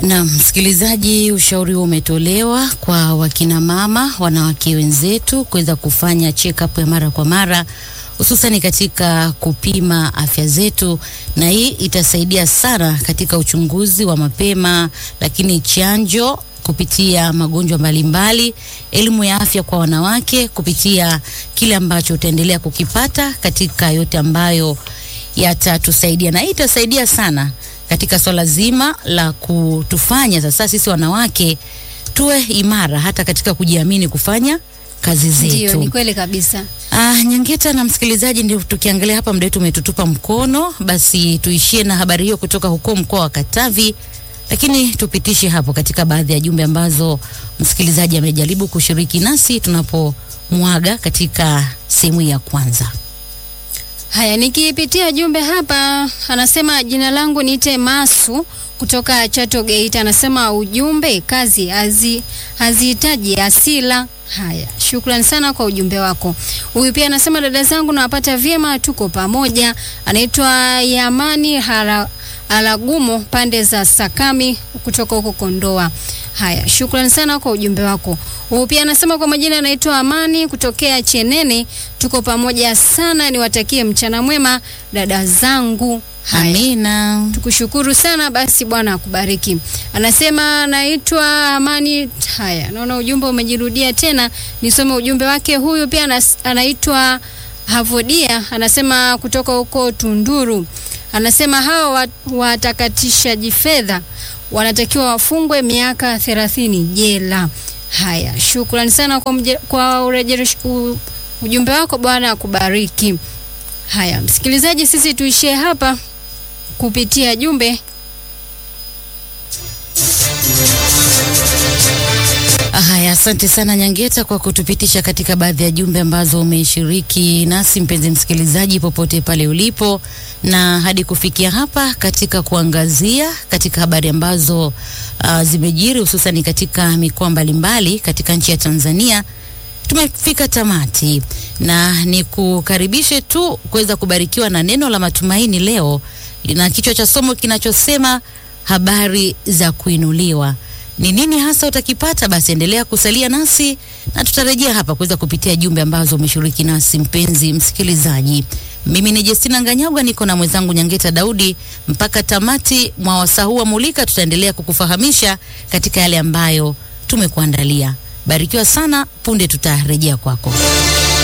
Na msikilizaji, ushauri huo umetolewa kwa wakina mama, wanawake wenzetu kuweza kufanya check up ya mara kwa mara hususani katika kupima afya zetu, na hii itasaidia sana katika uchunguzi wa mapema, lakini chanjo kupitia magonjwa mbalimbali, elimu ya afya kwa wanawake kupitia kile ambacho utaendelea kukipata katika yote ambayo yatatusaidia, na hii itasaidia sana katika swala zima la kutufanya sasa sisi wanawake tuwe imara hata katika kujiamini kufanya kazi zetu. Ndio, ni kweli kabisa. Ah, Nyangeta na msikilizaji, ndio tukiangalia hapa, muda wetu umetutupa mkono, basi tuishie na habari hiyo kutoka huko mkoa wa Katavi, lakini tupitishe hapo katika baadhi ya jumbe ambazo msikilizaji amejaribu kushiriki nasi tunapomwaga katika sehemu ya kwanza. Haya, nikipitia jumbe hapa, anasema jina langu niite Masu kutoka Chato Geita. Anasema ujumbe, kazi hazi hazihitaji asila. Haya, shukrani sana kwa ujumbe wako. Huyu pia anasema dada zangu nawapata vyema, tuko pamoja. Anaitwa Yamani Hara Alagumo pande za Sakami kutoka huko Kondoa. Haya, shukrani sana kwa ujumbe wako. Huyu pia anasema kwa majina anaitwa Amani kutokea Chenene, tuko pamoja sana, niwatakie mchana mwema dada zangu. Haya. Amina. Tukushukuru sana basi, Bwana akubariki. Anasema naitwa Amani. Haya, naona ujumbe umejirudia tena, nisome ujumbe wake. Huyu pia anas, anaitwa Havodia, anasema kutoka huko Tunduru. Anasema hao wat- watakatishaji fedha wanatakiwa wafungwe miaka thelathini jela. Haya, shukrani sana kwa, mje, kwa urejeresh, u, ujumbe wako. Bwana akubariki. Haya, msikilizaji, sisi tuishie hapa kupitia jumbe. Haya, asante sana Nyangeta kwa kutupitisha katika baadhi ya jumbe ambazo umeshiriki nasi, mpenzi msikilizaji, popote pale ulipo, na hadi kufikia hapa katika kuangazia katika habari ambazo uh, zimejiri hususan katika mikoa mbalimbali katika nchi ya Tanzania. Tumefika tamati na ni kukaribishe tu kuweza kubarikiwa na neno la matumaini leo na kichwa cha somo kinachosema habari za kuinuliwa. Ni nini hasa utakipata? Basi endelea kusalia nasi na tutarejea hapa kuweza kupitia jumbe ambazo umeshiriki nasi, mpenzi msikilizaji. Mimi ni Justina Nganyagwa, niko na mwenzangu Nyangeta Daudi mpaka tamati mwa wasaa huu wa Mulika. Tutaendelea kukufahamisha katika yale ambayo tumekuandalia. Barikiwa sana, punde tutarejea kwako.